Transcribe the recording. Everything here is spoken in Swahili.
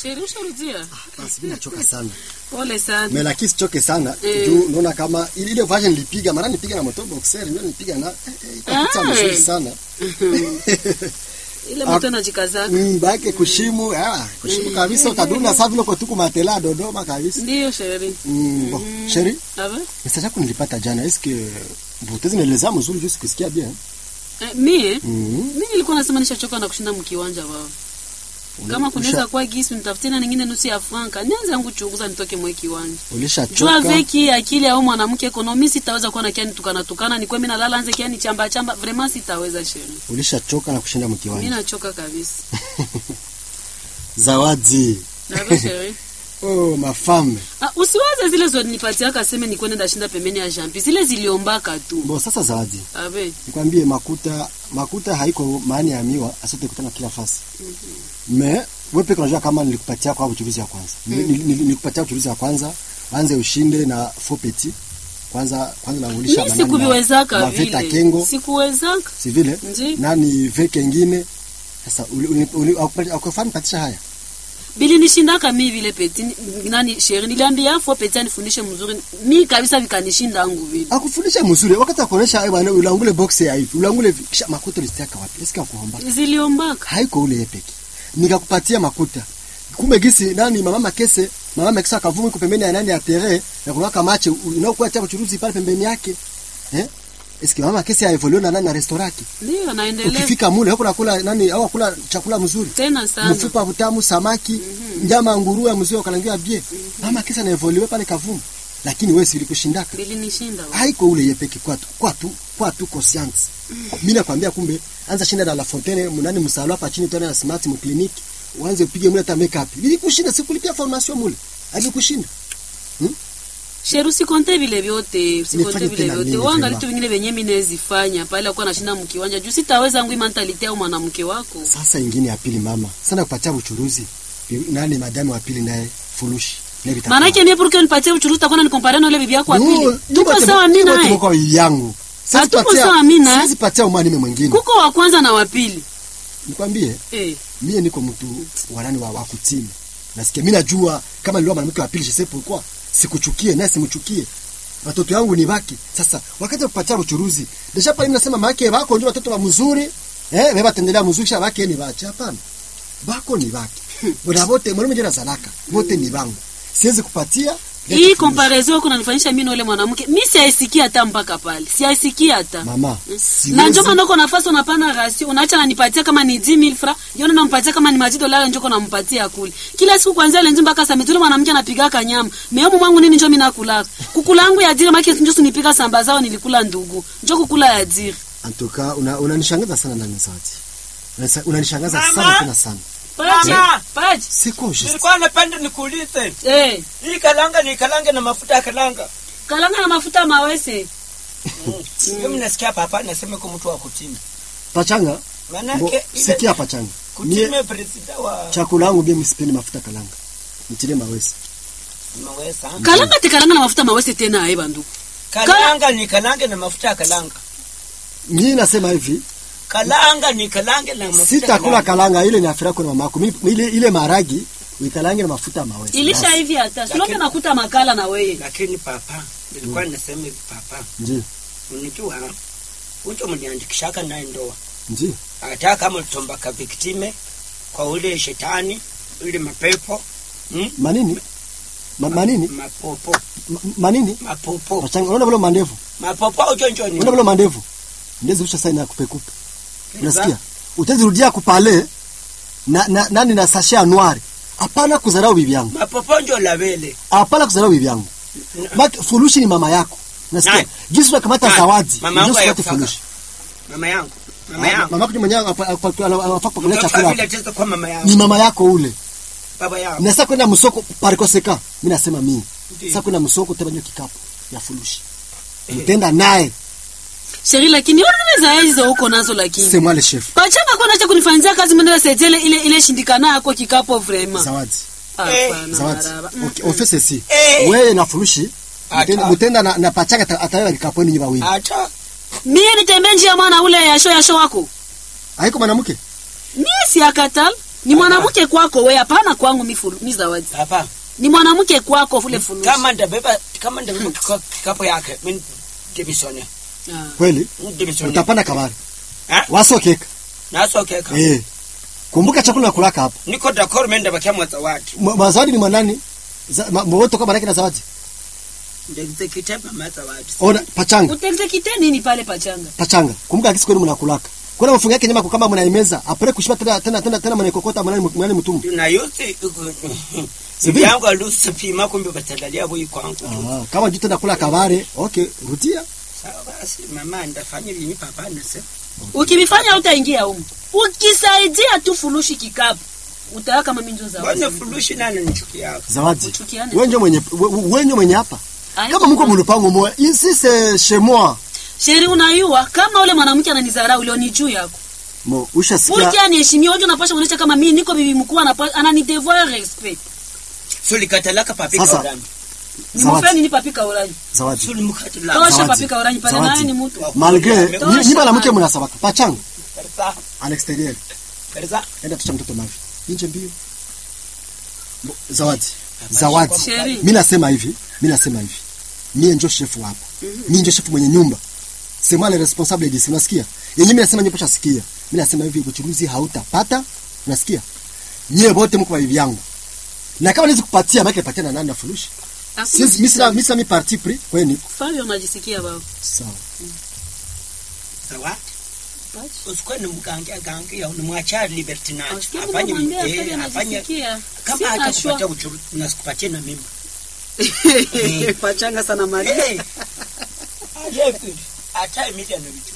Sheri usharudia? basi mimi nachoka sana Pole sana. mais lakini sichoke sana Eh. juu naona kama ile ile version nilipiga mara nipiga na moto boxer ndio nilipiga na eh, eh, ikapita Ah. mzuri sana Ile mtu anajikazaka. mm, bake kushimu ah kushimu kabisa utaduna sasa vile kwa tuku matela Dodoma kabisa Ndio Sheri. mm, bon chérie Aba? message yako nilipata jana est-ce que butezi nieleza mzuri juu sikusikia bien Eh, mie mm. mimi nilikuwa nasema nishachoka na kushinda mkiwanja wao. Kama kunaweza kuwa gisi nitafutie na nyingine nusu ya franka, nianze yangu chunguza nitoke mwe kiwanja. Jua ulishachoka veki akili au mwanamke ekonomi sitaweza kuwa na kiani tukana tukana ni kwa mimi nalala anze kiani chamba chamba vraiment sitaweza sheri. ulishachoka na kushinda Mimi mkiwanja nachoka kabisa. zawadi Aba sheri. oh mafame Ah, usiwaze zile zonipatia kaseme ni kwenda ndashinda pembeni ya jampi. Zile ziliombaka tu. bon sasa zawadi Abe. nikwambie makuta makuta haiko maana ya miwa asante kutana kila fasi me wewe peke unajua kama nilikupatia kwa uchuruzi ya kwanza Nili- nili- nili- nilikupatia uchuruzi ya kwanza anze ushinde na faux petit kwanza kwanza naulisha Mimi sikuviwezaka maveta vile. kengo Sikuwezaka. si vile Nji. nani veke ingine sasa akufani patisha haya Bili nishindaka mi vile peti ni- nani sheri niliambia fo peti anifundishe mzuri. Mi kabisa vikanishinda angu vile. akufundisha mzuri wakati akuonesha eh bwana ulangule box ya hivi ulangule hivi kisha makuta ulistaka wapi eske akuomba Ziliombaka. haiko ule yepeke nikakupatia makuta kumbe gisi nani mama makese mama makese akavuma iko pembeni ya nani ya tere na kunaka mache unaokuwa cha kuchuruzi pale pembeni yake eh eski mama makese aevolue na nani na restaurant yake Ndio naendelea. ukifika mule huko nakula nani au kula chakula mzuri Tena sana. mfupa mtamu samaki nyama nguruwe mzuri ukalangiwa bie mama makese na evolue pale kavuma lakini wewe silikushindaka Bili nishinda. wa. haiko ule yepeke kwa tu kwa tu kwa tu conscience mimi nakwambia kumbe anza shinda na la fontaine mnani msalo hapa chini tena na smart mu clinic uanze upige mule hata makeup ili kushinda sikulipia formation mule alikushinda Sheri usikonte vile vyote, usikonte Nifanye vile tena vyote. nini Wanga tena? vitu vingine venye mimi nezifanya pale akuwa nashinda mkiwanja. Juu sitaweza ngui mentality au mwanamke wako. sasa ingine ya pili mama sana kupatia uchuruzi nani madame wa pili naye fulushi na vitakuwa. Maanake mie porque nipatie uchuruzi takuwa nikompare na ule bibi yako wa No, pili. tuko Tuko te- sawa mimi tuko naye. tuko kwa yangu Siwezi Hatuko patia- sawa mimi naye. siwezi patia umwani mwingine Kuko wa kwanza na wa pili. nikwambie Eh. mie niko mtu wanani wa, wa kutima nasikia mi najua kama niliwa mwanamke wa pili je sais pourquoi sikuchukie naye simchukie watoto yangu ni baki sasa wakati wa kupatia uchuruzi deja pale mimi nasema maake bako ndio watoto wa mzuri eh beba tendelea mzuri kisha bake ni bache hapana bako ni baki bora wote mwalimu jana zalaka wote ni bangu siwezi kupatia Hii comparaison yako unanifanyisha mimi na ule mwanamke. Mimi siaisikia hata mpaka pale. Siaisikia hata. mama Na siwezi njoo maana uko nafasi unapana rasio, unaacha nanipatia kama ni 10000 francs, yona nampatia kama ni maji dolari njoo nampatia kule. Kila siku kuanzia ile njoo mpaka saa mitule mwanamke anapiga nyama. Meomo mwangu nini njoo mimi nakula. Kukula yangu ya dira maki njoo sinipiga samba zao nilikula ndugu. Njoo kukula ya dira. antoka una unanishangaza sana ndani sauti Unanisa- unanishangaza Mama! sana tena sana Paji. Mama! Paji. siko juste Nilikuwa napenda nikuulize. Eh, Hii kalanga ni kalange na mafuta ya kalanga. kalanga na mafuta mawese. Mimi nasikia papa nasema kwa mtu wa kutima. pachanga Maana Bo, yake sikia pachanga mie kutima president wa chakula yangu mimi sipendi mafuta kalanga nitile mawesi mawesa. Kalanga te kalanga na mafuta mawese tena aiba ndugu. Kalanga ni kalange na mafuta ya kalanga. mimi nasema hivi Kalanga ni kalange na mafuta. ya sitakula kalanga. kalanga ile ni afira yako na mamako Mimi- ile ile maragi uikalange na mafuta ya mawesi Ilisha Basi. hivi hata. Sio Lakini- nakuta makala na wewe. Lakini papa, nilikuwa nasema hivi papa. ndio Unijua ucho mniandikishaka naye ndoa. ndio Hata kama utombaka viktime kwa ule shetani, ule mapepo, hmm? manini Ma, manini mapopo, Ma, manini mapopo, pachanga unaona vile mandevu mapopo ucho njoni. unaona vile mandevu ndezi usha saini ya kupe kupe unasikia utazirudia kupale na, na nani na sashe ya noir hapana kudharau bibi yangu Mapopo njo labele. hapana kudharau bibi yangu Maki, furushi ni mama yako nasikia Nani? jinsi unakamata Nani? zawadi Mama yangu jinsi unakamata hayakufaka. furushi Mama yangu, mama Ah, yangu. mama yako ni mwenyewe apa- apa- apa- anafaa kupakulia Mtoto chakula vile testa kwa mama ni yangu, mama yako ule baba yangu. na sasa kwenda msoko parikoseka mimi nasema mimi Ndiyo. sasa kwenda msoko utabanyo kikapu ya furushi mtenda naye Sheri lakini unaweza hizo huko nazo lakini. c'est moi le chef Pachanga kwa nacha kunifanyia kazi mwenyewe setele ile ile shindikana yako kikapo vraiment. zawadi Hapana. zawadi maraba. okay on fait ceci Eh. wewe na furushi mtenda, Ata. mtenda na, na pachanga ata- ataweka kikaponi nyiba wili Hata Mie nitembee njia mwana ule ya show ya show wako. haiko mwanamke Mie si akatal. ni mwanamke kwako we hapana kwangu mi fulu- mi zawadi hapa ni mwanamke kwako vule funushi kama ndabeba kama ndabeba kika- kikapu yake mimi debisone Ah. kweli debisone utapanda kabari Ah? wasokeka nasokeka eh kumbuka chakula nakulaka hapa niko dakoro mimi ndabakia mwa zawadi Ma- mazawadi ni mwanani Za- ma- mwoto kama nake na zawadi ndekite mama zawadi ona pachanga utektekite nini pale pachanga pachanga kumbuka akisi kwenu mnakulaka kuna mfunga yake nyama kama mnaimeza apre kushiba tena tena tena tena mnaikokota mnani mnani mtumu na yote Sibi. yangu alusipima kumbe batalalia boyi kwangu ah kama juu tena kula kabare okay rudia sawa basi mama ndafanya vinyi papa nase ukivifanya utaingia humu ukisaidia tu furushi kikapu utawa kama minjo zawadi bwana fulushi nani nichukia zawadi Uchukiane. wenjo mwenye we- wenjo mwenye hapa Ayo. kama mko mlupango moya ici c'est chez moi sheri unayua kama ule mwanamke ananizarau leo ni juu yako mo ushasikia Purki aniheshimie hojo napasha kuonyesha kama mimi niko bibi mkuu anapa- anani devoir respect sulikatalaka papika Sasa. urani Zawadi. nimufeni ni papika orange zawadi sulimukatila tosha Zawadi. papika orange pale Zawadi. naye ni mtu malgré Tosha ni- ni bala mke bana. mnasabaka pachanga Perza, à l'extérieur perza. enda tucha mtoto mavi nje mbio Bo- zawadi zawadi Sheri. mi nasema hivi mi nasema hivi mie njo shefu hapa mi njo shefu mwenye nyumba c'est moi le responsable d'ici unasikia yenye mi nasema nyepesha sikia mi nasema hivi uchuruzi hautapata unasikia nyie wote mko hivi yangu na kama niwezi kupatia maana nipatia na nani na furushi siwezi mi sina mi sina mi parti pris kweni Fabio unajisikia baba sawa Zawadi. Basi. Usikuwe ni mgangia gangia, unamwachia liberty nacho. Asikia Afanye kumwambia eh, Fabio afanye anajisikia kama Sina hata shwa. kupatia uchuru nasikupatie na mimi. pachanga sana mali Eh. Aje kweli. Hata Emilia ndio